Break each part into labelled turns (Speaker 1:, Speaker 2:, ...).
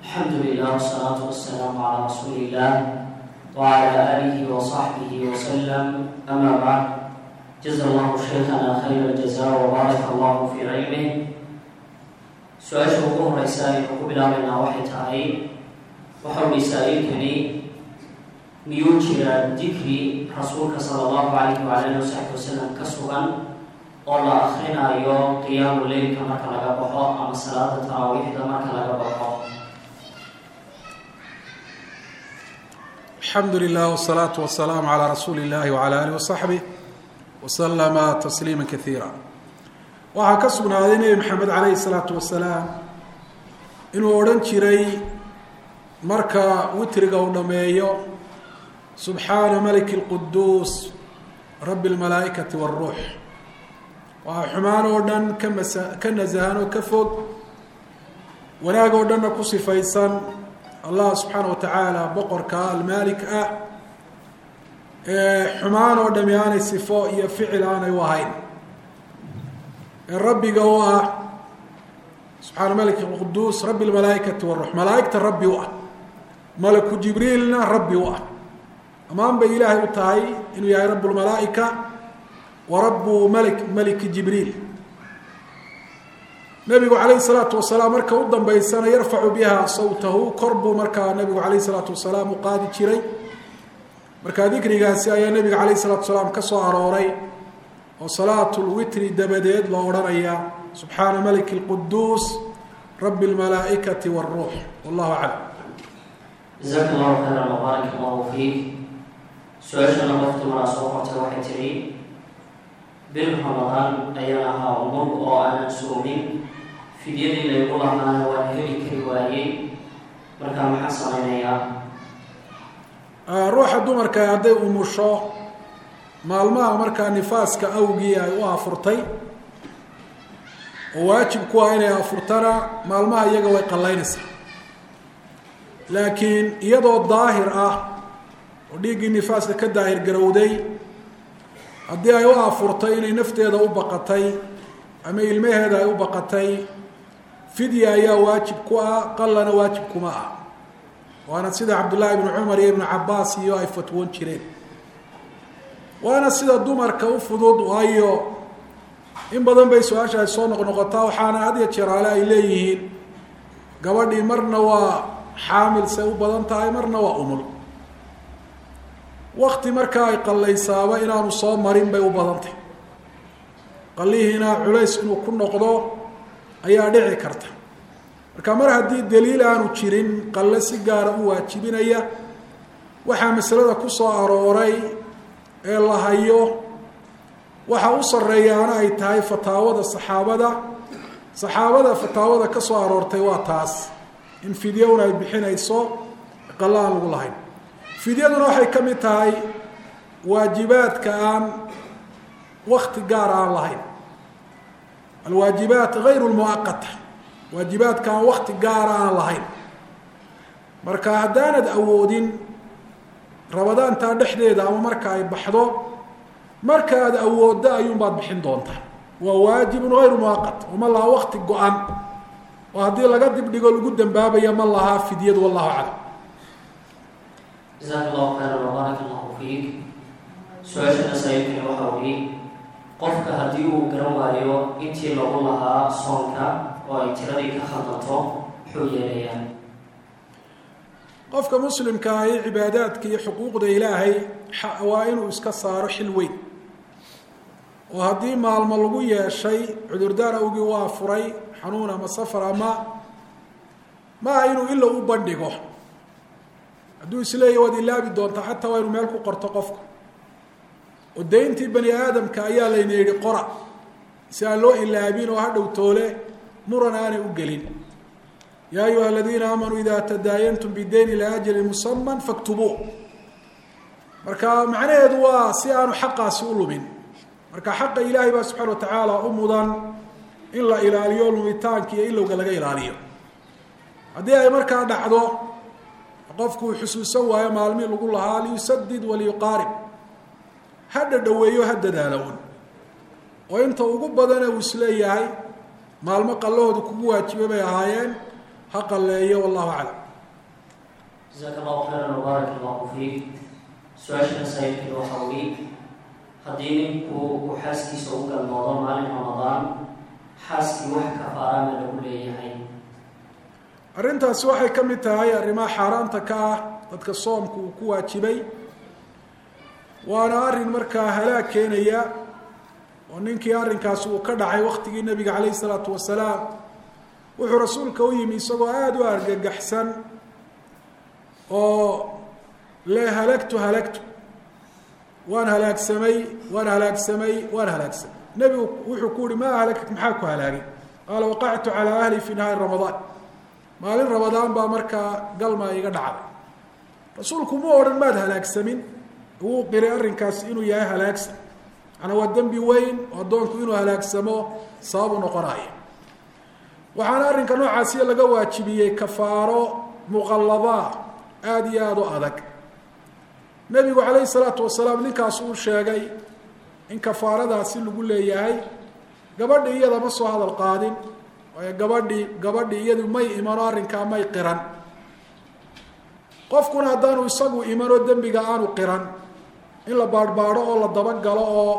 Speaker 1: الحمد لله والصلاة والسلام على رسول الله وعلى آله وصحبه وسلم أما بعد جزا الله شيخنا خير الجزاء وبارك الله في علمه su-aasha ugu horeysa aynu ku bilaabaynaa waxay tahay waxau masaa-ilkani miyuu jiraa dikri rasuulka sala allahu calayhi waala alihi wasaxbi wasalam ka sugan oo la akrinayo qiyaamu leylka marka laga baxo ama salaada taraawiixda marka laga baxo
Speaker 2: alxamdu lilah wsalaatu wasalaamu calaa rasuuli illahi wacala alih wasaxbih waslama tasliima kaiira waxaa ka sugnaaday nebi maxamed calayhi salaatu wasalaam inuu odhan jiray marka witriga uu dhammeeyo subxaana maliki اlquduus rabbi اlmalaa'ikati wاlruux waa xumaan oo dhan ka masa ka nasahan oo ka fog wanaag oo dhanna ku sifaysan allah subxaana wa tacaala boqorka almaalik ah ee xumaan oo dhami aanay sifo iyo ficil aanay u ahayn ee rabbiga u ah subxaana malik quduus rabbi lmalaaikati waruux malaaigta rabbi u ah malaku jibriilna rabbi u ah amaan bay ilaahay u tahay inuu yahay rabb lmalaaika wa rabu malik maliki jibriil nabigu calayhi salaatu wasalaam marka u dambeysana yarfacu biha sawtahu kor buu markaa nabigu calayhi salaatu wasalaam u qaadi jiray marka dikrigaasi ayaa nabiga calayhi salatu wasalaam ka soo arooray oo salaatu lwitri dabadeed loo odhanaya subxaana maliki اlquduus rabi اlmalaaikati wاlruux wallahu aclam
Speaker 1: jazaaka allahu khayran wabaarak allahu fiik su-aashana qoftu maraa soo qortay waxay tidhi bil ramadaan ayaan ahaa umur oo aanan soomin fidyadii laygu lahaana waan heli kari waayey markaa maxaa samaynayaa
Speaker 2: ruuxa dumarka hadday umusho maalmaha markaa nifaaska awgii ay u afurtay oo waajib ku ah inay afurtana maalmaha iyaga way qallaynaysaa laakiin iyadoo daahir ah oo dhiiggii nifaaska ka daahir garowday haddii ay u afurtay inay nafteeda u baqatay ama ilmaheeda ay u baqatay fidya ayaa waajib ku ah qallana waajib kuma ah waana sida cabdullaahi ibnu cumar iyo ibnu cabaas iyo ay fatwoon jireen waana sida dumarka u fudud waayo in badan bay su-aasha ay soo noqnoqotaa waxaana had ya jeraale ay leeyihiin gabadhii marna waa xaamil say u badan tahay marna waa umul wakti markaa ay qallaysaaba inaanu soo marin bay u badan tahay qallihiina culays inuu ku noqdo ayaa dhici karta marka mar haddii daliil aanu jirin qalle si gaara u waajibinaya waxaa masalada ku soo arooray ee la hayo waxa u sarreeyaana ay tahay fataawada saxaabada saxaabada fataawada ka soo aroortay waa taas in fidyowna ay bixinayso qalle aan lagu lahayn fidyaduna waxay ka mid tahay waajibaadka aan wakti gaar aan lahayn alwaajibaat gayru lmuaqata waajibaadka aan wakti gaara aan lahayn marka haddaanad awoodin rabadaantaa dhexdeeda ama marka ay baxdo marka aad awooddo ayuunbaad bixin doontaa waa waajibun hayru muaqat oo ma laha wakti go-an oo haddii laga dibdhigo lagu dambaabaya ma lahaa fidyadu wallahu aclam
Speaker 1: jazaaka allahu khayran wabaarak allahu fiik su-aashana saaiibkani waxa uhi qofka haddii uu garan waayo intii lagu lahaa soonka oo ay tiradii ka khaldanto muxuu yeelayaa
Speaker 2: qofka muslimka ahi cibaadaadka iyo xuquuqda ilaahay waa inuu iska saaro xil weyn oo haddii maalmo lagu yeeshay cudurdaar awgii waa furay xanuun ama safar ama maaha inuu ilo u bandhigo hadduu isleeya waad ilaabi doontaa xataa waa inuu meel ku qorto qofka oo dayntii bani aadamka ayaa layna yidhi qora si aan loo ilaabin oo hadhow toole muran aanay u gelin yaa ayuha aladiina aamanuu ida tadaayantum bidayn ilaa ajalin musaman faktubuu marka macnaheedu waa si aanu xaqaasi u lumin marka xaqa ilaahay baa subxana watacaala u mudan in la ilaaliyo lumitaanka iyo ilowga laga ilaaliyo haddii ay markaa dhacdo qofku uu xusuusan waayo maalmii lagu lahaa liyusadid waliyuqaarib ha dhadhaweeyo ha dadaalo un oo inta ugu badana uu isleeyahay maalmo qallahooda kugu waajibay bay ahaayeen ha qalleeyo wallahu aclam
Speaker 1: jasaaka allahu khayran wabaarak allahu fiik su-aashana saaiilkeeda waxaa weli haddii ninku uu xaaskiisa u galmoodo maalin ramadaan xaaskii wax kafaarana lagu leeyahay
Speaker 2: arrintaasi waxay ka mid tahay arrimaha xaaraanta ka ah dadka soomku uu ku waajibay waana arrin markaa halaag keenaya oo ninkii arrinkaasi uu ka dhacay waktigii nebiga calayhi isalaatu wasalaam wuxuu rasuulka u yimi isagoo aada u argagaxsan oo le halagtu halagtu waan halaagsamay waan halaagsamay waan halaagsamay nebigu wuxuu ku yihi maa halagak maxaa ku halaagay qaala waqactu calaa ahli fi nahaari ramadaan maalin ramadaan baa markaa galma iga dhacday rasuulku mu odhan maad halaagsamin wuu qiray arrinkaasi inuu yahay halaagsan macnaa waa dembi weyn oo addoonku inuu halaagsamo sababu noqonaya waxaana arrinka noocaasiya laga waajibiyey kafaaro muqalladaa aada iyo aada u adag nebigu calayhi salaatu wasalaam ninkaas uu sheegay in kafaaradaasi lagu leeyahay gabadhi iyada ma soo hadal qaadin waayo gabadhii gabadhii iyadu may imano arrinkaa may qiran qofkuna haddaanu isagu imano dembiga aanu qiran in la baadhbaadho oo la dabagalo oo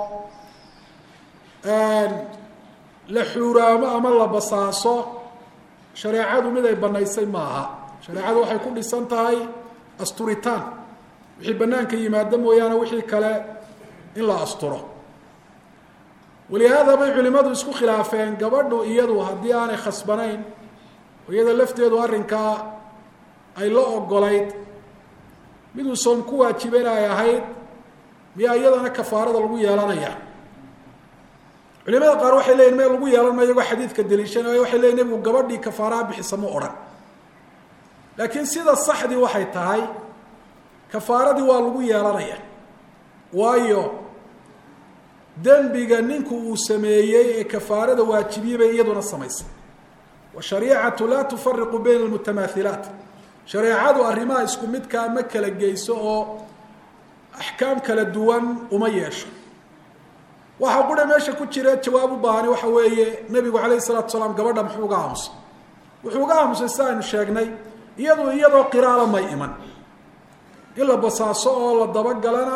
Speaker 2: la xuuraamo ama la basaaso shareecadu mid ay banaysay ma aha shareecadu waxay ku dhisan tahay asturitaan wixii banaanka yimaado mooyaane wixii kale in la asturo walihaada bay culimadu isku khilaafeen gabadhu iyadu haddii aanay khasbanayn oo iyada lafteedu arrinkaa ay la ogolayd miduu soom ku waajiben ay ahayd miyaa iyadana kafaarada lagu yeelanaya culimada qaar waxay leyihin me lagu yeelan ma iyagoo xadiidka daliishanayo waxay leyihin nebigu gabadhii kafaaraha bixisa ma odhan laakiin sida saxdii waxay tahay kafaaradii waa lagu yeelanaya waayo dembiga ninku uu sameeyey ee kafaarada waajibiyey bay iyaduna samaysay washariicatu laa tufariqu bayna almutamaahilaat shareecadu arrimaha isku midkaa ma kala geyso oo axkaam kala duwan uma yeesho waxaa qura meesha ku jira jawaab u baahani waxa weeye nebigu calayhi salatu salaam gabadha muxuu uga aamusay wuxuu uga aamusay si aynu sheegnay iyadu iyadoo qiraala may iman in la basaaso oo la dabagalana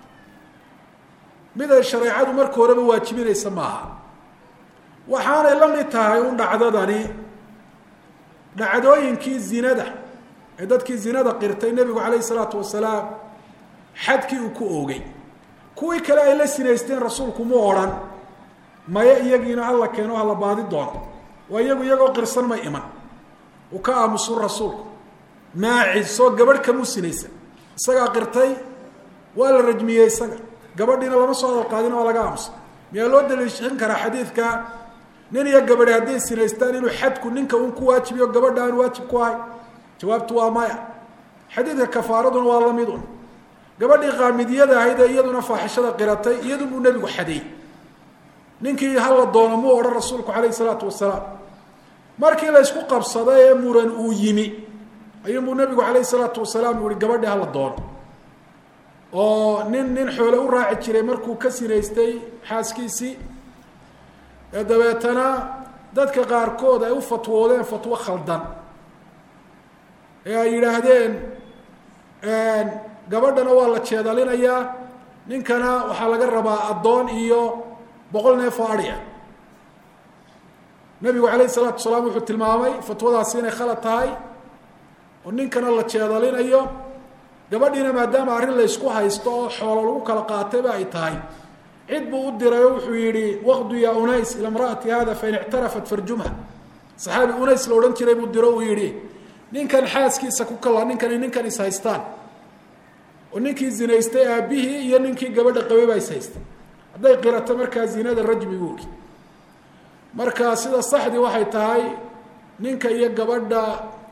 Speaker 2: mid ay shareecadu marka horeba waajibinaysa maaha waxaanay la mid tahay un dhacdadani dhacdooyinkii zinada ee dadkii zinada qirtay nebigu calayhi salaatu wasalaam xadkii uu ku oogay kuwii kale ay la sinaysteen rasuulku mu odhan maya iyagiina alla keeno hala baadi doono waa iyagu iyagoo qirsan may iman uu ka aamusu rasuulku maacis soo gabadh kamuu sinaysan isagaa qirtay waa la rajmiyey isaga gabadhiina lama soo hadal qaadin waa laga aamusa miyaa loo daliishan karaa xadiidka nin iyo gabadhi hadday sinaystaan inuu xadku ninka un ku waajibiyo gabadha aan waajib ku ahay jawaabtu waa maya xadiidka kafaaraduna waa lamid un gabadhii qaamidiyada ahayd ee iyaduna faaxishada qiratay iyadunbuu nebigu xadeey ninkii hala doono muu odhan rasuulku calayhi salaatu wasalaam markii la ysku qabsaday ee muran uu yimi ayuunbuu nebigu calayhi salaatu wasalaam uu yihi gabadhii hala doono oo nin nin xoole u raaci jiray markuu ka sinaystay xaaskiisii ee dabeetana dadka qaarkood ay u fatwoodeen fatwo khaldan ee ay yidhaahdeen gabadhana waa la jeedalinayaa ninkana waxaa laga rabaa addoon iyo boqol neef oo adhi ah nebigu calayhi salaatu salaam wuxuu tilmaamay fatwadaasi inay khalad tahay oo ninkana la jeedalinayo gabadhiina maadaama arrin la ysku haysto oo xoolo lagu kala qaatayba ay tahay cid buu u diray oo wuxuu yihi waqdu ya unays ila mraati hada fain ictarafat farjumha saxaabi unays la odhan jiray buu diro uu yihi ninkan xaaskiisa ku kala ninkani ninkan is haystaan oo ninkii zinaystay aabihii iyo ninkii gabadha qabay baa is haystay hadday qirato markaa zinada rajmi buuri marka sida saxdii waxay tahay ninka iyo gabadha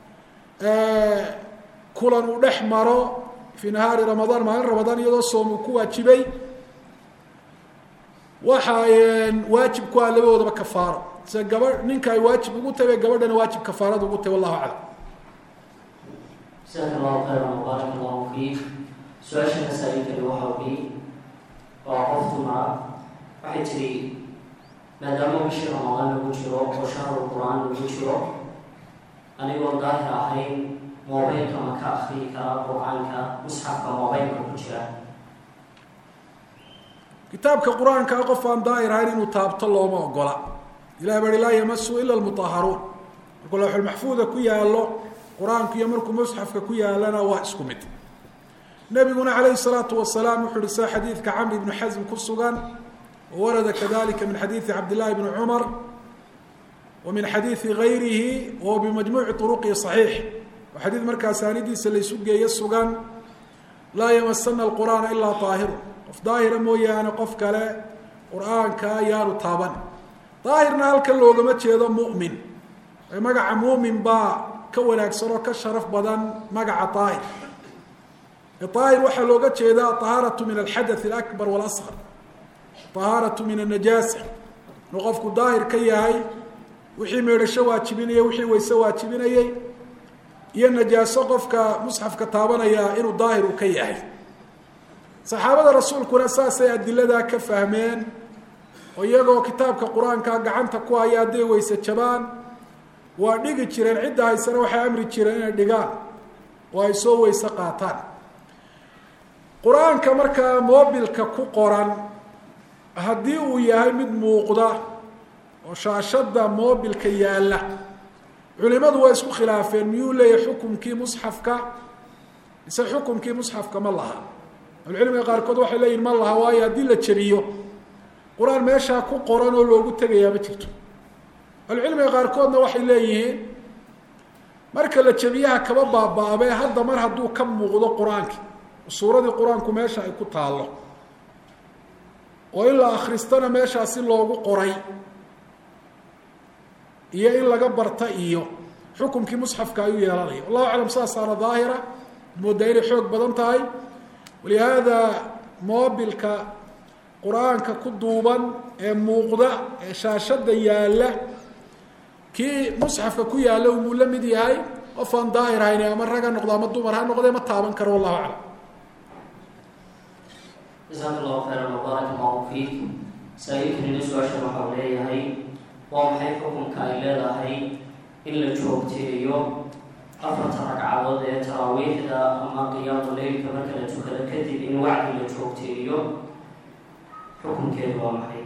Speaker 2: kulan uu dhex maro fii nahaari ramadaan maalin ramadaan iyadoo soom uu ku waajibay waxa waajib ku ah labadoodaba kafaaro se gaba ninka ay waajib ugu tahay bay gabadhana waajib kafaarada ugu tahay wallahu aclam
Speaker 1: jasaaka allahu khayran wabaarak allahu fiik su-aasha masaa-ilkani waxa ui waa qof dumara waxay tiri maadaama bishii ramadaan lagu jiro oo shahrul qur-aan lagu jiro anigoo daahir ahayn mobaylka ma ka akriyi karaa qur-aanka musxafka mobaylka ku jira
Speaker 2: kitaabka qur-aankaa qof aan daahir ahayn inuu taabto looma ogola ilahi baa hi laa yamasu ila lmutahharuun markuu lawxulmaxfuuda ku yaallo qur-aanku iyo markuu musxafka ku yaalana waa isku mid nabiguna calayhi salaatu wasalaam wuxuu uhi sida xadiidka camr ibnu xasm ku sugan wawarada kadalika min xadiidi cabdillahi bni cumar wa min xadiidi gayrihi wahuwa bimajmuuci turuqihi saxiix waa xadiid markaa saanidiisa laysu geeyo sugan laa yamasana alqur'aana ilaa daahiru qof daahira mooyaane qof kale qur-aanka yaanu taaban daahirna halkan loogama jeedo mu'min magaca muumin baa ka wanaagsan oo ka sharaf badan magaca daahir daahir waxaa looga jeedaa ahaaratu min alxadath alakbar walasqar ahaaratu min annajaasa inuu qofku daahir ka yahay wixii meedhasho waajibinaya wixii wayse waajibinayay iyo najaaso qofka musxafka taabanaya inuu daahir u ka yahay saxaabada rasuulkuna saasay adiladaa ka fahmeen oo iyagoo kitaabka qur-aanka gacanta ku haya hadday weyse jabaan waa dhigi jireen cidda haysana waxay amri jireen inay dhigaan oo ay soo weyse qaataan qur-aanka markaa moobilka ku qoran haddii uu yahay mid muuqda oo shaashada moobilka yaalla culimadu waa isku khilaafeen miyuu leeyahay xukumkii musxafka mise xukumkii musxafka ma laha ahlucilmiga qaarkood waxay leeyihin ma laha waayo haddii la jebiyo qur-aan meeshaa ku qoran oo loogu tegayaa ma jirto ahlucilmiga qaarkoodna waxay leeyihiin marka la jebiyaha kaba baaba-abe hadda mar hadduu ka muuqdo qur-aanki suuradii qur-aanku meesha ay ku taallo oo in la akhristana meeshaasi loogu qoray iyo in laga barta iyo xukumkii musxafka ayuu yeelanaya wallahu aclam saasaana daahira moodaa inay xoog badan tahay walihaada moobilka qur-aanka ku duuban ee muuqda ee shaashada yaalla kii musxafka ku yaalla umuu la mid yahay qof aan daahir hayn ama rag ha noqdo ama dumar ha noqde ma taaban karo wallahu aclam
Speaker 1: jasaaka allahu khayran wabaarak allahu fiik saa-iilkanina su-aashan waxau leeyahay waa maxay xukunka ay leedahay in la joogteeyo afarta ragcadood ee taraawiixda ama qiyaamu leylka marka la tukado kadib in wacdi la joogteeyo xukunkeedu waa maxay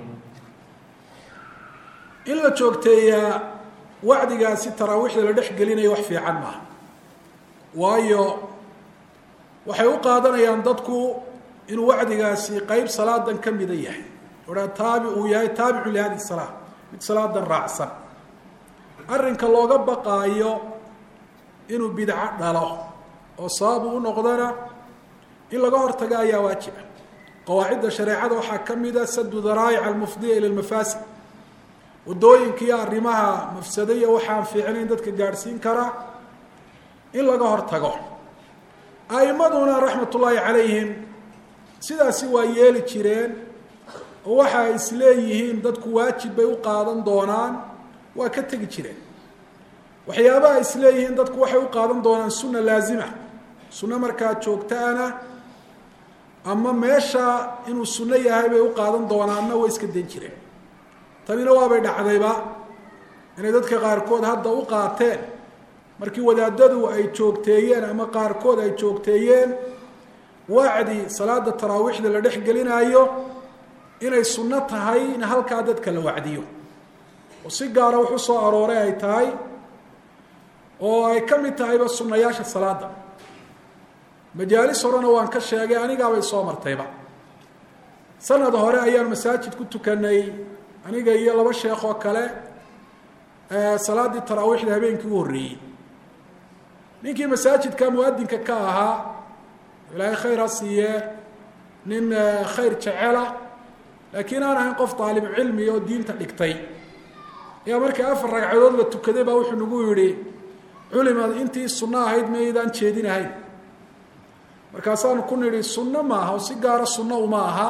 Speaker 2: in la joogteeyaa wacdigaasi taraawiixda la dhex gelinayo wax fiican maaha waayo waxay u qaadanayaan dadku inuu wacdigaasi qeyb salaadan ka mida yahay oha taabi uu yahay taabicu lihadi salaa mid salaadan raacsan arrinka looga baqaayo inuu bidco dhalo oo sababu u noqdana in laga hortaga ayaa waajiba qawaacidda shareecada waxaa ka mida sadu daraa'ic almufdiya ila lmafaasid waddooyinka iyo arrimaha mafsadaya waxaan fiicnayn dadka gaadhsiin kara in laga hortago a'imaduna raxmat ullaahi calayhim sidaasi waa yeeli jireen oo waxa ay isleeyihiin dadku waajib bay u qaadan doonaan waa ka tegi jireen waxyaabaha isleeyihiin dadku waxay u qaadan doonaan sunna laazima sunno markaa joogtaana ama meesha inuu sunno yahay bay u qaadan doonaanna way iska dan jireen tanina waabay dhacdayba inay dadka qaarkood hadda u qaateen markii wadaadadu ay joogteeyeen ama qaarkood ay joogteeyeen wacdi salaada taraawiixda la dhex gelinaayo inay sunno tahay in halkaa dadka la wacdiyo oo si gaara wuxuu soo arooray ay tahay oo ay ka mid tahayba sunnayaasha salaada majaalis horena waan ka sheegay anigaabay soo martayba sanad hore ayaan masaajid ku tukanay aniga iyo laba sheekh oo kale salaaddii taraawiixda habeenkii u horreeyey ninkii masaajidka muadinka ka ahaa ilaahay khayr ha siiyee nin khayr jecela laakiin aan ahayn qof daalibu cilmi oo diinta dhigtay ayaa markii afar ragcadood la tukaday baa wuxuu nagu yidhi culima intii sunno ahayd maydaan jeedinahayn markaasaanu ku nidhi sunno maaha oo si gaara sunno uma aha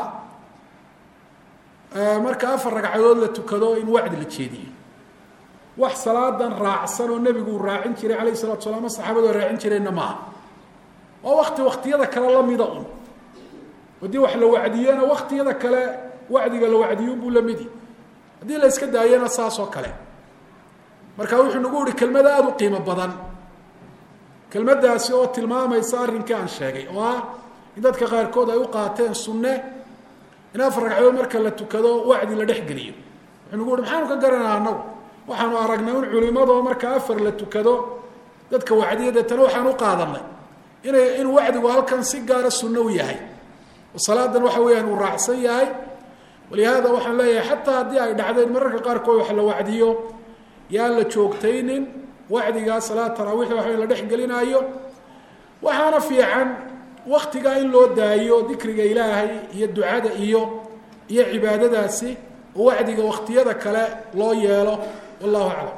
Speaker 2: marka afar ragcadood la tukado in wacdi la jeediyo wax salaadan raacsan oo nebigu uu raacin jiray calayh salatu sala ama saxaabadu ay raacin jireenna maaha waa wakti waktiyada kale lamida un haddii wax la wacdiyena waktiyada kale wacdiga la wacdiyunbuu lamidi haddii la iska daayana saas oo kale marka wuxuu nagu yihi kelmad aada u qiimo badan kelmaddaasi oo tilmaamaysa arrinkii aan sheegay oo ah in dadka qaarkood ay u qaateen sunne in afar ragcadood marka la tukado wacdi la dhex geliyo wuxuu nagu yihi maxaanu ka garanaa annagu waxaanu aragnay in culimadoo marka afar la tukado dadka wacdiya deetana waxaan u qaadanay inay in wacdigu halkan si gaara sunno u yahay oo salaadan waxa weeyaan uu raacsan yahay walihaada waxaan leeyahay xataa haddii ay dhacdeen mararka qaarkood wax la wacdiyo yaan la joogtaynin wacdigaa salaad taraawiixda waxa la dhex gelinaayo waxaana fiican waktigaa in loo daayo dikriga ilaahay iyo ducada iyo iyo cibaadadaasi oo wacdiga waktiyada kale loo yeelo wallahu aclam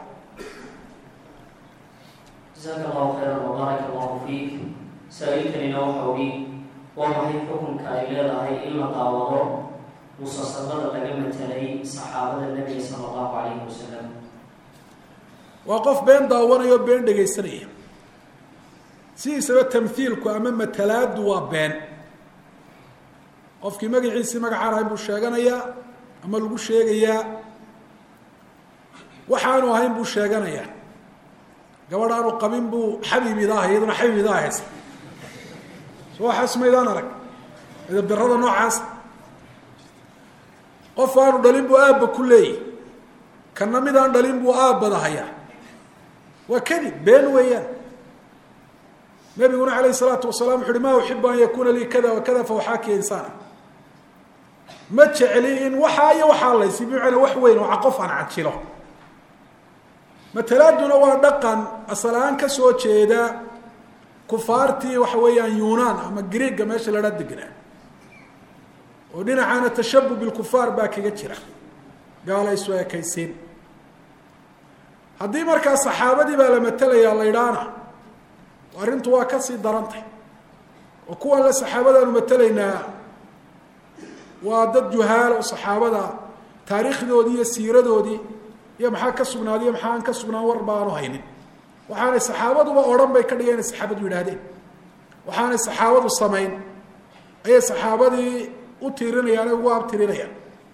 Speaker 1: jasaaka allahu khayran wbaaraka allahu fiik saa-iilkanina waxa uhi waa maxay xukunka ay leedahay in la daawado musalsalada laga matelay saxaabada nebiga sala allahu calayhi wasalam
Speaker 2: waa qof been daawanayo o been dhegaysanaya sidiisaba tamhiilku ama matalaadu waa been qofkii magaciisii magacaan ahayn buu sheeganayaa ama lagu sheegayaa waxaanu ahayn buu sheeganayaa gabadh aanu qabin buu xabiib idaah iyaduna xabiib idaa haysa so waxaas maydaan arag edabdarrada noocaas qof aanu dhalin buu aabba ku leeyahy kana mid aan dhalin buu aabbada hayaa waa kadib been weeyaan nabiguna alayh الsalaatu wasalaam wuxu uhi ma uxibu an yakuna lii kada wakada fawaxaakiya insaana ma jecli in waxaa iyo waxaa laysi bimacnaa wax weyn oo qof aan cajilo matalaaduna waa dhaqan asal-aan ka soo jeeda kufaartii waxa weeyaan yunaan ama greega meesha ladha degnaa oo dhinacaana tashabu bilkufaar baa kaga jira gaala isu ekaysiin haddii markaa saxaabadii baa la matelayaa la idhaana arrintu waa kasii darantay oo kuwan le saxaabadaanu matelaynaa waa dad juhaal oo saxaabada taariikhdoodii iyo siiradoodii iyo maxaa ka sugnaaday iyo maxaa aan ka sugnaan warba aanu haynin waxaanay saxaabaduba odhan bay ka dhigeen inay saxaabadu yidhaahdeen waxaanay saxaabadu samayn ayay saxaabadii u tiirinayaan ee ugu abtirinayaan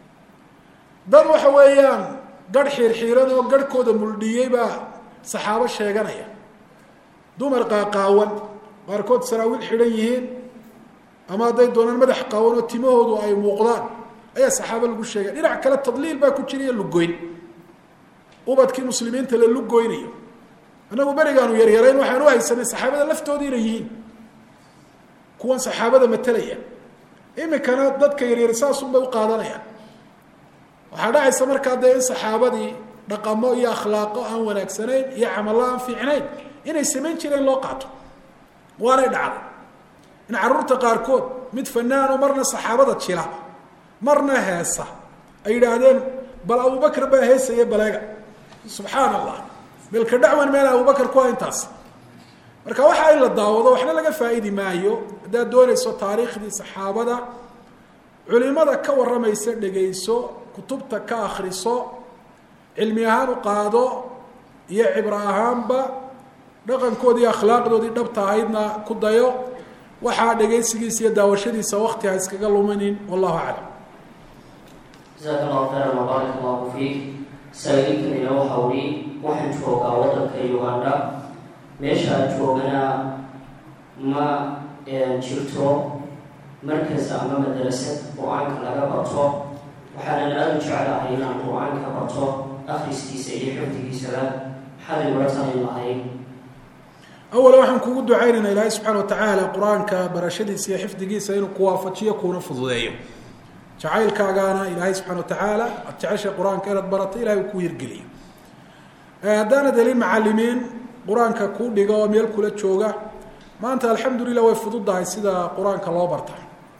Speaker 2: dad waxa weeyaan garh xiirxiiran oo garhkooda muldhiyey baa saxaabo sheeganaya dumar qaaqaawan qaarkood saraawiil xidhan yihiin ama hadday doonaan madax qaawan oo timahoodu ay muuqdaan ayaa saxaabo lagu sheegay dhinac kale tadliil baa ku jira iyo lugoyn ubadkii muslimiinta la lugoynayo annagu berigaanu yaryarayn waxaan u haysanay saxaabada laftooda inay yihiin kuwan saxaabada matelaya imikana dadka yaryar saasunbay u qaadanayaan waxaa dhacaysa markaa dee in saxaabadii dhaqamo iyo akhlaaqo aan wanaagsanayn iyo camallo aan fiicnayn inay samayn jireen loo qaato waanay dhacday in carruurta qaarkood mid fanaano marna saxaabada jila marna heesa ay yidhaahdeen bal abubakr baa heesaya baleega subxaan allah belka dhacwan meel abubakar ku intaas marka waxa in la daawado waxna laga faa'iidi maayo haddaad doonayso taariikhdii saxaabada culimada ka warramaysa dhegayso kutubta ka akriso cilmi ahaan u qaado iyo cibro ahaanba dhaqankoodii akhlaaqdoodii dhabta ahaydna ku dayo waxaa dhegaysigiisa iyo daawashadiisa wakti ha iskaga luminin wallahu aclam
Speaker 1: jasaaka allahu khayran wabaarak allahu fiik saa-iilkanina waxa uhi waxaan joogaa waddanka uganda meesha aan joogana ma jirto markas ama madrasad qur-aanka laga barto waxaanan aada u jeclahay inaan qur-aanka barto akriskiisa iyo xifdigiisaba xalay waratanin lahayn
Speaker 2: awala waxaan kugu ducaynaynaa ilaahay subxaana watacaala qur-aanka barashadiisa iyo xifdigiisa inuu ku waafajiyo kuuna fududeeyo jacaylkaagaana ilaahay subxana watacaala aad jeceshay qur-aanka inaad barato ilahay uu ku hirgeliyo haddaanad helin macalimiin qur-aanka kuu dhiga oo meel kula jooga maanta alxamdulilah way fududahay sida qur-aanka loo barta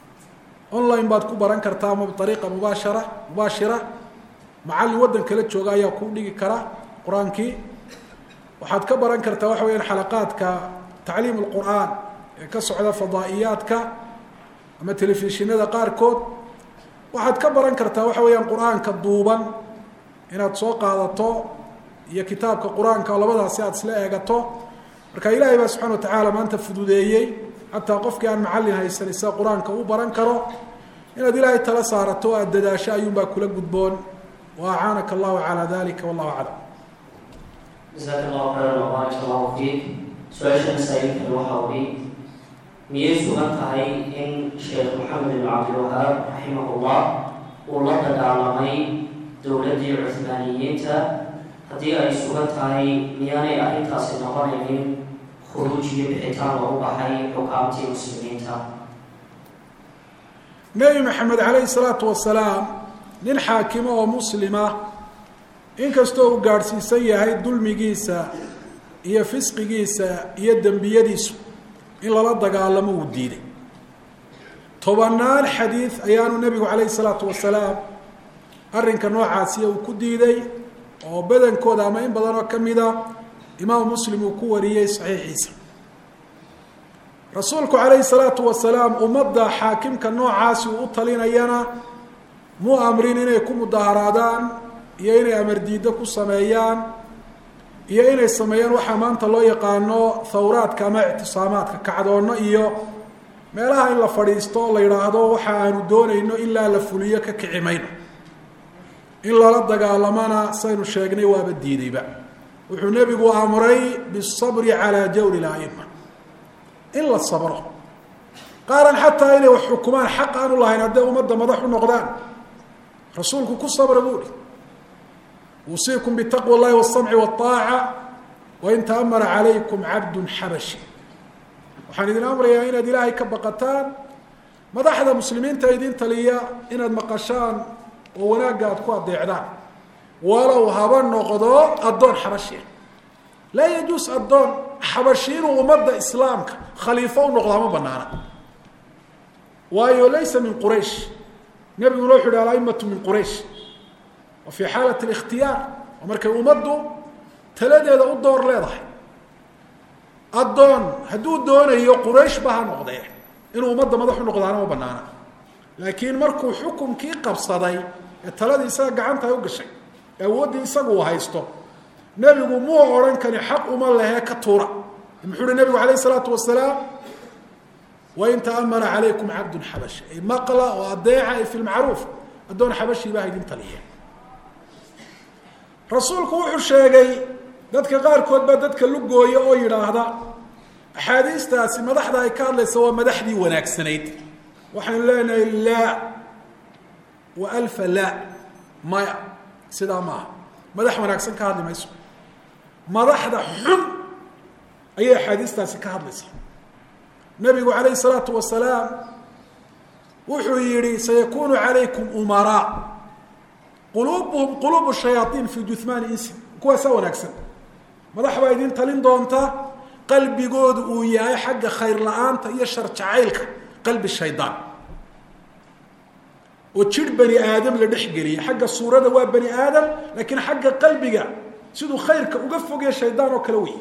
Speaker 2: online baad ku baran kartaa ama biariiqa mubaashara mubaashira macallin waddan kala jooga ayaa kuu dhigi kara qur-aankii waxaad ka baran kartaa waxa weyaan xalaqaadka tacliim lqur'aan ee ka socda fadaa'iyaadka ama telefishinada qaarkood waxaad ka baran kartaa waxa weeyaan qur-aanka duuban inaad soo qaadato iyo kitaabka qur-aanka labadaasi aad isla eegato marka ilaahay baa subxana watacaala maanta fududeeyey xataa qofkii aan macallin haysanin sida qur-aanka u baran karo inaad ilaahay tala saarato o aada dadaasho ayuunbaa kula gudboon wa acaanaka allahu calaa dalika wallahu aclam
Speaker 1: jasaaka allahu khayran wabaarak allahu fiik su-aasha masaa'ilkani waxa uhi miyay sugan tahay in sheekh maxamed ibn cabdilwahaab raximahullah uu la dagaalamay dowladdii cuhmaaniyiinta haddii ay sugan tahay miyaanay arrintaasi noqonaynin khuruuj iyo bixitaan loogu baxay xukaamtii muslimiinta
Speaker 2: nebi maxamed calayhi salaatu wasalaam nin xaakimo oo muslima inkastoo uu gaadhsiisan yahay dulmigiisa iyo fisqigiisa iyo dembiyadiisu in lala dagaalamo uu diiday tobanaan xadiid ayaanu nebigu calayhi salaatu wasalaam arrinka noocaasiya uu ku diiday oo badankooda ama in badan oo ka mida imaamu muslim uu ku wariyey saxiixiisa rasuulku calayhi salaatu wasalaam ummadda xaakimka noocaasi uu u talinayana muu amrin inay ku mudaharaadaan iyo inay amar diiddo ku sameeyaan iyo inay sameeyaan waxaa maanta loo yaqaano thawraadka ama ictisaamaadka kacdoonno iyo meelaha in la fadhiisto la yidhaahdo waxa aanu doonayno ilaa la fuliyo ka kici mayno in lala dagaalamana saynu sheegnay waaba diidayba wuxuu nebigu amray bisabri calaa jawri laima in la sabro qaaran xataa inay wax xukumaan xaq aanu lahayn hadday ummadda madax u noqdaan rasuulku ku sabra buu ihi uusiikum bitaqwa اllahi wالsamci wالطaaca wain taamara calaykum cabdu xabashi waxaan idin amrayaa inaad ilaahay ka baqataan madaxda muslimiinta idin taliya inaad maqashaan oo wanaagga aad ku adeecdaan walow haba noqdo addoon xabashia laa yajuus addoon xabashi inuu ummadda islaamka khaliifo u noqdo hama banaana waayo laysa min quraysh nebiguna wuxu yhi alaimatu min quraysh wa fii xaalat اlikhtiyaar oo markay ummaddu taladeeda u door leedahay addoon hadduu doonayo quraysh ba ha noqdee inuu ummadda madax u noqdaana ma banaana laakiin markuu xukunkii qabsaday ee taladii isaga gacanta ay u gashay ee awooddii isagu uu haysto nebigu muu odhan kani xaq uma lehee ka tuura muxuu uhi nebigu alayh isalaatu wasalaam wain taamara calaykum cabdun xabashi ay maqla oo adeeca ay fi lmacruuf addoon xabashii baa idin taliya rasuulku wuxuu sheegay dadka qaarkood baa dadka lugooya oo yidhaahda axaadiistaasi madaxda ay ka hadlaysa waa madaxdii wanaagsanayd waxaynu leenahay laa wa alfa laa maya sidaa maaha madax wanaagsan ka hadli mayso madaxda xun ayay axaadiistaasi ka hadlaysaa nabigu calayhi salaatu wasalaam wuxuu yihi sayakunu calaykum umaraa quluubuhum quluubu shayaaiin fi juhmaani insi kuwaasaa wanaagsan madax baa idin talin doonta qalbigoodu uu yahay xagga khayr la-aanta iyo shar jacaylka qalbi shaydaan oo jir bani aadam la dhex geliya xagga suurada waa bani aadam laakiin xagga qalbiga siduu khayrka uga fogya shaydaan oo kale wey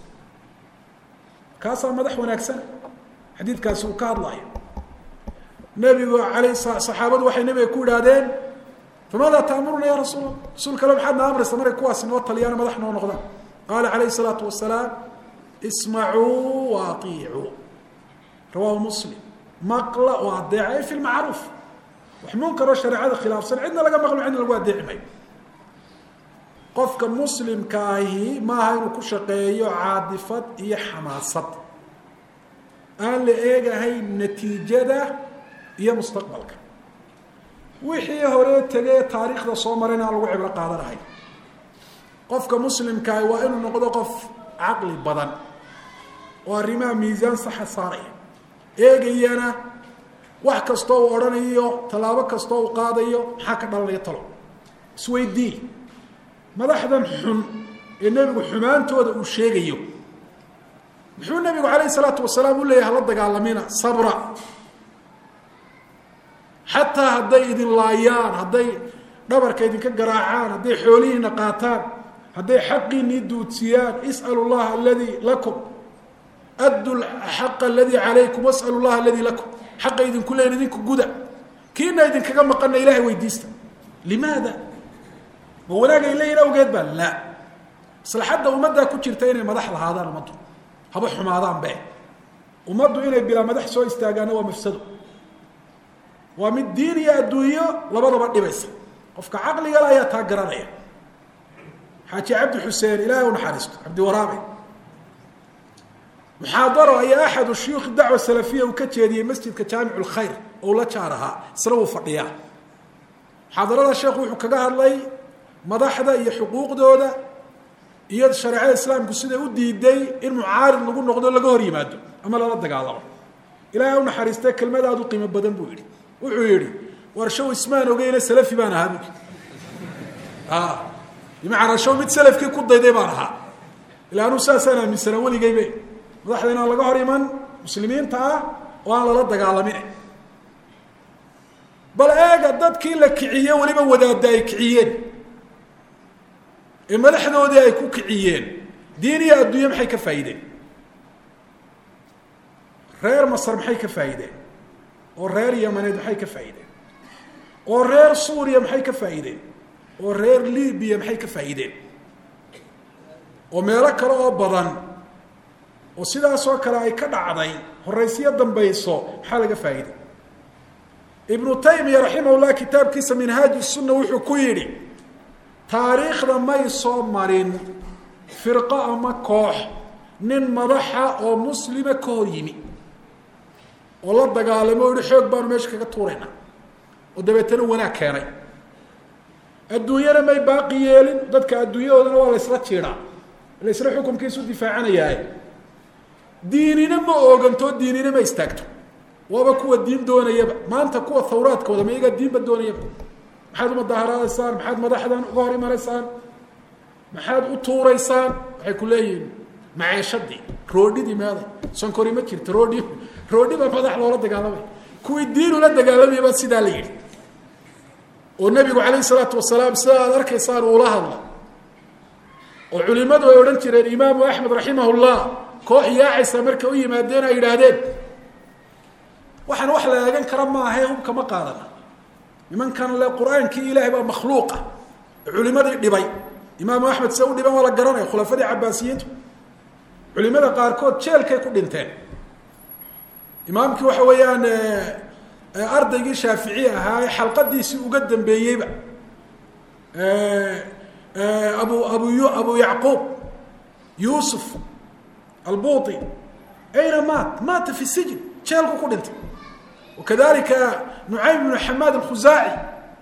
Speaker 2: kaasaa madax wanaagsan xadiidkaasi uu ka hadlayo nebigu alay saxaabadu waxay nebiga ku idhaahdeen famaada taamuruna ya rasuul rasuul kale maxaad na amraysa markay kuwaasi noo taliyaan madax noo noqdaan qaala calayhi salaatu wasalaam ismacuu wa aiicuu rawaahu muslim maqla oo adeeca ay fi lmacruuf wax munkaroo shareecada khilaafsan cidna laga maqlo cidna lagu adeeci mayo qofka muslimka ahi maaha inuu ku shaqeeyo caadifad iyo xamaasad aan la eegahayn natiijada iyo mustaqbalka wixii hore tegee taariikhda soo marayna aan lagu cibro qaadanahay qofka muslimkaahi waa inuu noqdo qof caqli badan oo arrimaha miisaan saxa saaraya eegayana wax kastoo uu odhanayo tallaabo kastoo uu qaadayo maxaa ka dhalanaya talo isweydii madaxdan xun ee nebigu xumaantooda uu sheegayo muxuu nebigu calayhi salaatu wasalaam u leeyahay hala dagaalamina sabra xataa hadday idin laayaan hadday dhabarka idinka garaacaan hadday xoolihiina qaataan hadday xaqiinii duudsiyaan is'alu llaha aladii lakum addu xaqa aladii calaykum was'alu llaha aladii lakum xaqa idinku leyn idinku guda kiina idinkaga maqana ilahay weydiista limaada ma wanaagay leeyihin awgeed baa laa maslaxadda ummaddaa ku jirta inay madax lahaadaan ummaddu haba xumaadaan be ummaddu inay bilaa madax soo istaagaana waa mafsado waa mid diin iyo adduunyo labadaba dhibaysa qofka caqligale ayaa taa garanaya xaaji cabdi xuseen ilaahay u naxariisto cabdi waraabe muxaadaro ayaa axadu shuyuukhi dacwa salafiya uu ka jeediyey masjidka jaamic lkhayr oo la jaar ahaa isna wuu fadhiyaa muxaadarada sheekhu wuxuu kaga hadlay madaxda iyo xuquuqdooda iyo shareecada islaamku siday u diiday in mucaarid lagu noqdo laga hor yimaado ama lala dagaalamo ilahay u naxariistay kelmadaadu qiimo badan buu yihi wuxuu yihi war show ismaan ogeyne salafi baan ahaa bu bimacnaa show mid salafkii ku dayday baan ahaa ila anuu saasaan aaminsanaa weligeybe madaxda inaan laga hor iman muslimiinta ah oo aan lala dagaalamin bal eega dadkii la kiciye weliba wadaada ay kiciyeen ee madaxdoodii ay ku kiciyeen diin iyo adduunye maxay ka faa'iideen reer masar maxay ka faa'iideen oo reer yamaneed maxay ka faa'iideen oo reer suuriya maxay ka faa'iideen oo reer libiya maxay ka faa'iideen oo meelo kale oo badan oo sidaasoo kale ay ka dhacday horaysiyo dambayso maxaa laga faa'iiday ibnu taymiya raximahullah kitaabkiisa minhaaj sunna wuxuu ku yidhi taariikhda may soo marin firqo ama koox nin madaxa oo muslima ka hor yimi oo la dagaalamo o yihi xoog baanu meesha kaga tuurayna oo dabeetana wanaag keenay adduunyana may baaqi yeelin dadka adduunyadoodana waa la ysla jiidaa la ysla xukumkiisu difaacanayaaye diinina ma ooganto diinina ma istaagto waaba kuwa diin doonayaba maanta kuwa thawraadkooda ma iyagaa diinba doonayaba maxaad umadaaharaadaysaan maxaad madaxdan uga hor imanaysaan maxaad u tuuraysaan waxay ku leeyihiin maceeshadii roodhidii meeday sonkori ma jirto roodhi roodhi baa madax loola dagaalamay kuwii diin ula dagaalamayay baa sidaa la yidhi oo nebigu calayh isalaatu wasalaam sida aad arkaysaan uula hadla oo culimadu ay odhan jireen imaamu axmed raximah llah koox yaacaysa markay u yimaadeen ay yidhaahdeen waxaan wax la eegan kara maahae hubka ma qaadana nimankan le qur-aankii ilaahay baa makhluuqa culimadii dhibay imaamu axmed se u dhiban waa la garanaya khulafadii cabaasiyiintu culimada qaarkood jeelkay ku dhinteen imaamkii waxa weeyaan ardaygii shaafici ahaa ee xalqadiisii uga dambeeyeyba abu abu abu yacquub yuusuf albuuti ayna maat maata fi sijin jeelku ku dhintay wakadalika nucaym bnu xamaad alkhusaaci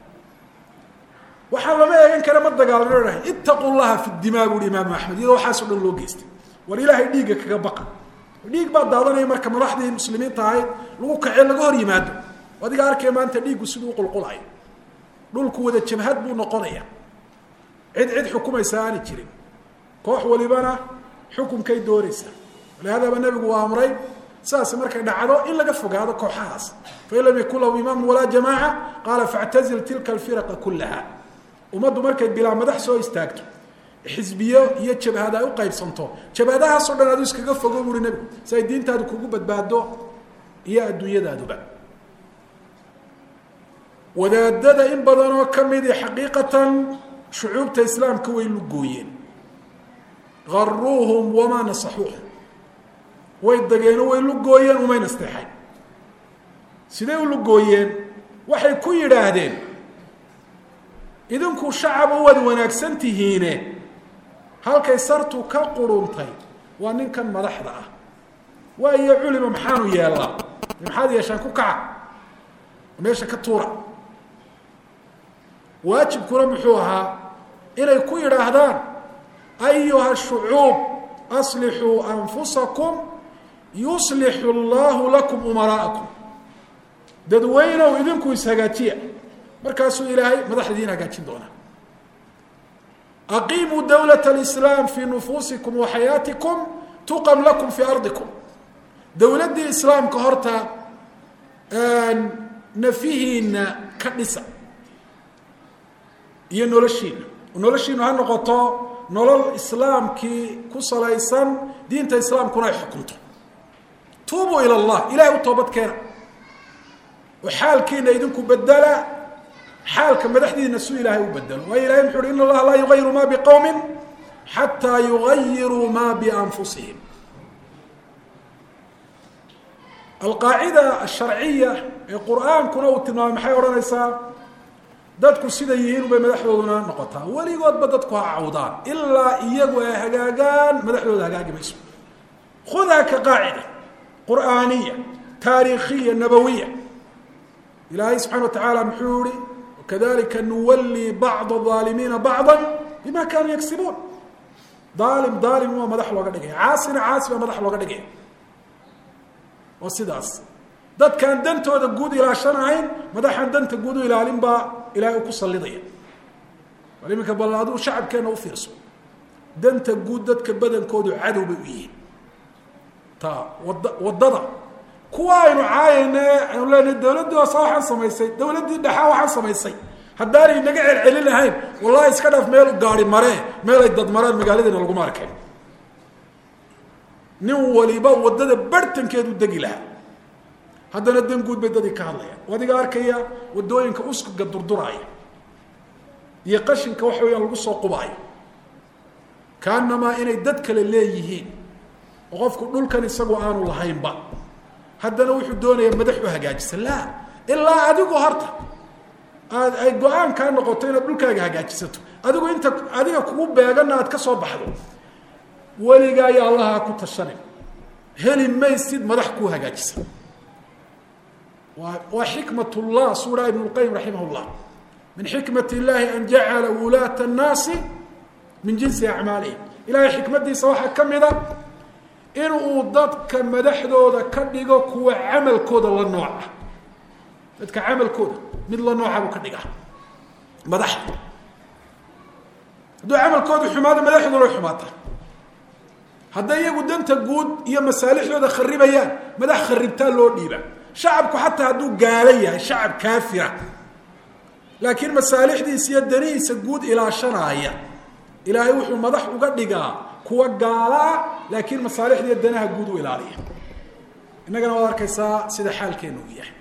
Speaker 2: waxaa lama eegan kara ma dagaalano itaqu llaha fi dimaa buuhi imaamu axmed iyadoo waxaaso dhan loo geystay war ilaahay dhiigga kaga baqa dhiig baa daadanaya marka madaxdii muslimiinta ahayd lagu kacee laga hor yimaado adiga arkaya maanta dhiiggu siduu uqulqulayo dhulku wada jabhad buu noqonaya cid cid xukumaysa aani jirin koox walibana xukunkay doonaysaa walihadaba nebigu waa amray sidaas markay dhacdo in laga fogaado kooxahaas fain lam yakun lahu imaamu walaa jamaaca qaala factazil tilka alfiraqa kullaha ummaddu markay bilaa madax soo istaagto xisbiyo iyo jabhad ay u qaybsanto jabhadahaasoo dhan adu iskaga fogo buuhi nebigu si ay diintaadu kugu badbaado iyo adduunyadaaduba wadaadada in badanoo ka midi xaqiiqatan shucuubta islaamka way lugooyeen garuuhum wamaa nasaxuuhum way dageeno way lugooyeen umay nasteexayn siday u lugooyeen waxay ku yidhaahdeen idinku shacaba waad wanaagsan tihiine halkay sartu ka quruntay waa ninkan madaxda ah waayo culima maxaanu yeellaa maxaad yeeshaan ku kaca meesha ka tuura waajibkuna muxuu ahaa inay ku yidhaahdaan ayuha shucuub aslixuu anfusakum yuslixu allahu lakum umaraa'akum dadweynow idinku ishagaajiya markaasuu ilaahay madaxdiin hagaajin doonaa aqiimuu dawlat alislaam fii nufuusikum wa xayaatikum tuqam lakum fii ardikum dowladdii islaamka horta nafihiina ka dhisa iyo noloshiina noloshiinu ha noqoto nolol islaamkii ku salaysan diinta islaamkuna ay xukunto tuubuu ila allah ilahay u toobad keena oo xaalkiina idinku bedela xaalka madaxdiina su ilaahay u bedelo waayo ilahay muxu uhi in allaha laa yugayiru ma biqowmin xataa yugayiruu ma bianfusihim alqaacida asharciya ee qur-aankuna uu tilmaamay maxay odhanaysaa dadku siday yihiin bay madaxdooduna noqotaa weligoodba dadku ha cawdaan ilaa iyagu ay hagaagaan madaxdooda hagaagi mayso khudhaa ka qaacida qur'aaniya taariikhiya nabawiya ilaahay subxana wa tacaala muxuu yihi wakadalika nuwallii bacda aalimiina bacda bima kaanuu yagsibuun daalim daalim waa madax looga dhigaya caasina caasi baa madax looga dhigaya oo sidaas dadkaan dantooda guud ilaashanahayn madaxaan danta guud u ilaalin baa ilaahay u ku sallidaya bal iminka bal aduu shacabkeenna u fiirso danta guud dadka badankoodu cadow bay u yihiin ta wada waddada kuwa aynu caayayne aynu leenahay dawladdii hoose waxaan samaysay dawladdii dhexaa waxaan samaysay haddaanay naga celcelin lahayn wallahi iska dhaaf meel gaari maree meel ay dad maraan magaaladiina laguma arkeen nin waliba waddada bartankeedu degi lahaa haddana dan guud bay dadii ka hadlayaan adiga arkaya waddooyinka uskuga durduraaya iyo qashinka waxa weyaan lagu soo qubaayo kaanamaa inay dad kale leeyihiin oo qofku dhulkan isagu aanu lahaynba haddana wuxuu doonayaa madax u hagaajisa laa ilaa adigu horta aad ay go-aan kaa noqoto inaad dhulkaaga hagaajisato adigu inta adiga kugu beeganna aad ka soo baxdo weligaa ayaa allaha ku tashanin heli maysid madax kuu hagaajisa waa waa xikmat llah suu dhaha ibn lqayim raximah llah min xikmat illahi an jacala wulaata annaasi min jinsi acmaalihim ilahay xikmadiisa waxaa ka mida in uu dadka madaxdooda ka dhigo kuwa camalkooda la nooca dadka camalkooda mid la nooca buu ka dhigaa madaxda hadduu camalkooda xumaado madaxdoona xumaata hadday iyagu danta guud iyo masaalixdooda kharibayaan madax kharibtaa loo dhiiba shacabku xataa hadduu gaalo yahay shacab kaafira laakiin masaalixdiisa iyo danihiisa guud ilaashanaaya ilaahay wuxuu madax uga dhigaa kuwa gaala ah laakiin masaalixda iyo danaha guud u ilaaliya innagana waad arkaysaa sida xaalkeenu u yahay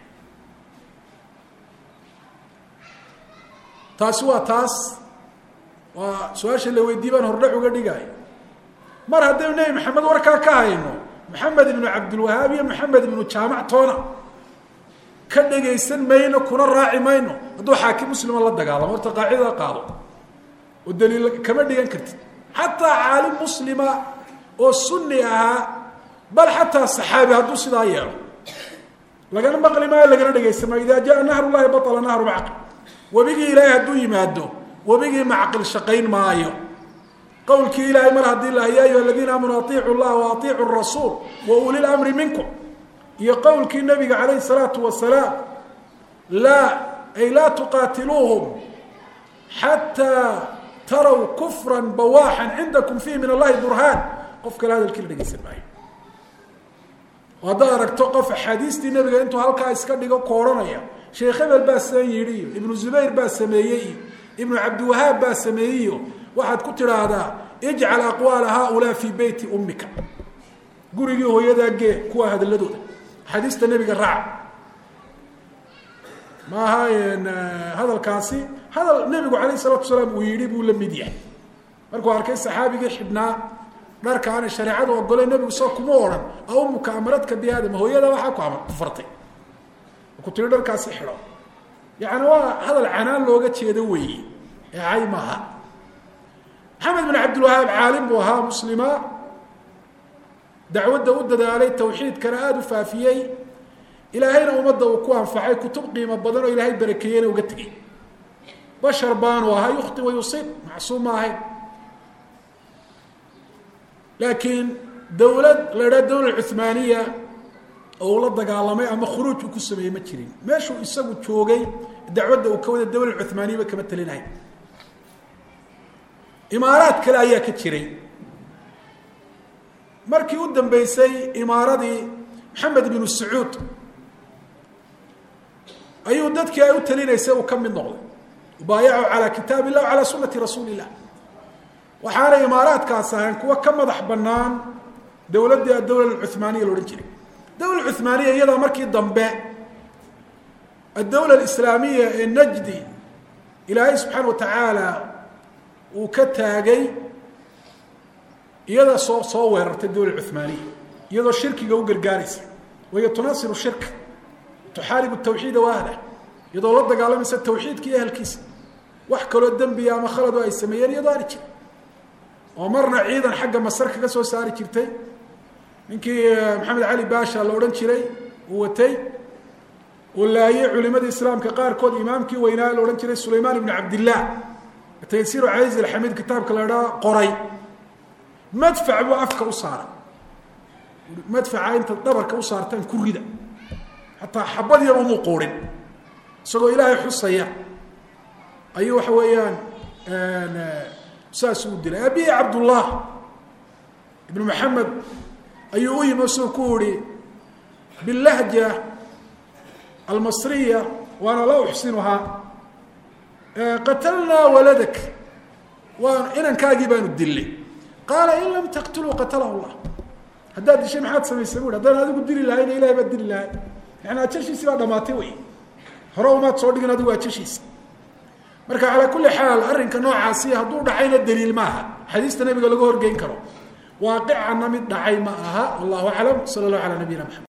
Speaker 2: taasi waa taas waa su-aasha la weydii baan hordhac uga dhigaayo mar haddaynu nebi maxamed warkaa ka hayno maxamed ibnu cabdilwahaab iyo maxamed ibnu jaamac toona ka dhegaysan mayno kuna raaci mayno hadduu xaakim muslima la dagaalamo horta qaacidada qaado oo daliil kama dhigan kartid xataa caalim muslima oo sunni ahaa bal xataa saxaabi hadduu sidaa yeelo lagana maqli maayo lagana dhegaysan maayo idaa jaa nahru llahi baطla nahru macqil webigii ilaahay hadduu yimaado webigii macqil shaqayn maayo qowlkii ilaahay mar haddii la ya ayuha aladiina aamanuu aiicu llaha wa aiicu rasuul wa uli lamri minkum iyo qowlkii nabiga calayhi salaatu wasalaam laa ay laa tuqaatiluuhum xataa taraw kufra bawaaxan cindakum fiih min allahi burhaan qof kale hadalkii la dhegeysan maayo oo haddaad aragto qof axaadiistii nabiga intuu halkaa iska dhigo koodhanaya sheekh hebel baa san yidhi iyo ibnu zubayr baa sameeyey iyo ibnu cabdiwahaab baa sameeyey iyo waxaad ku tidhaahdaa ijcal aqwaala haaulaa fii beyti ummika gurigii hooyadaa gee kuwa hadaladooda axaadiista nebiga raaca maaha hadalkaasi hadal nebigu calayh salatu salaam uu yidhi buu la mid yahay markuu arkay saxaabigii xidhnaa dharka aanay shareecadu ogolay nebigu soo kuma odhan aumuka amaradka bi aadam hooyada waxaa ku amar ku fartay ku tiri dharkaasi xidho yacni waa hadal canaan looga jeedo weeye ee cay maaha maxamed bin cabdilwahaab caalim buu ahaa muslima dacwadda u dadaalay tawxiidkana aada u faafiyey ilaahayna ummadda uu ku anfacay kutub qiimo badan oo ilaahay barakeeyeyna uga tegey bashar baanu ahaa yukti wa yusiib macsuum ma ahayn laakiin dawlad la idhaha dawla cuhmaaniya oo uu la dagaalamay ama khuruuj uu ku sameeyey ma jirin meeshuu isagu joogay dacwadda uu ka wada dawla cuhmaaniyaba kama telinahay imaaraad kale ayaa ka jiray markii u dambeysay imaaradii maxamed binu sacuud ayuu dadkii ay u talinaysay uu ka mid noqday ubaayacu calaa kitaab illah calaa sunati rasuuli illah waxaana imaaraadkaas ahayn kuwa ka madax banaan dowladdii adawla cuhmaaniya laodhan jiray dawla cuhmaaniya iyadaa markii dambe addawla alislaamiya ee najdi ilaahay subxaana wa tacaala uu ka taagay iyada soo soo weerartay dawla cuhmaaniya iyadoo shirkiga u gargaaraysa wahiyo tunaasiru shirka tuxaaribu tawxiida wa ahlah iyadoo la dagaalamaysa tawxiidka iyo ahalkiisa wax kaloo dembiya ama khalado ay sameeyeen iyadoo ari jira oo marna ciidan xagga masar kaga soo saari jirtay ninkii maxamed cali baasha la odhan jiray uu watay uu laayay culimadii islaamka qaarkood imaamkii weynaa la odhan jiray sulaymaan ibnu cabdillah taysiiru caiz alxamiid kitaabka la idhaha qoray madfac buu afka u saaray madfaca inta dhabarka u saartaan ku rida xataa xabad yar umuu quurin isagoo ilaahay xusaya ayuu waxa weeyaan saas u dilay abihi cabdullah ibnu maxamed ayuu u yimi suu ku ihi bilahja almasriya waana la uxsinuhaa qatalnaa waladak waan inankaagii baanu dilnay qaala in lam taqtuluu qatalahu llah haddaad dishay maxaad samaysay bu haddaan adigu dili lahayna ilahay baad dili lahay yani ajashiisii baa dhamaatay wey hore umaad soo dhigin adigu ajashiisa marka calaa kulli xaal arrinka noocaasi hadduu dhacayna daliil maaha xadiista nabiga laga horgeyn karo waaqicana mid dhacay ma aha wallahu aclam sala allahu calaa nabiyina maxamed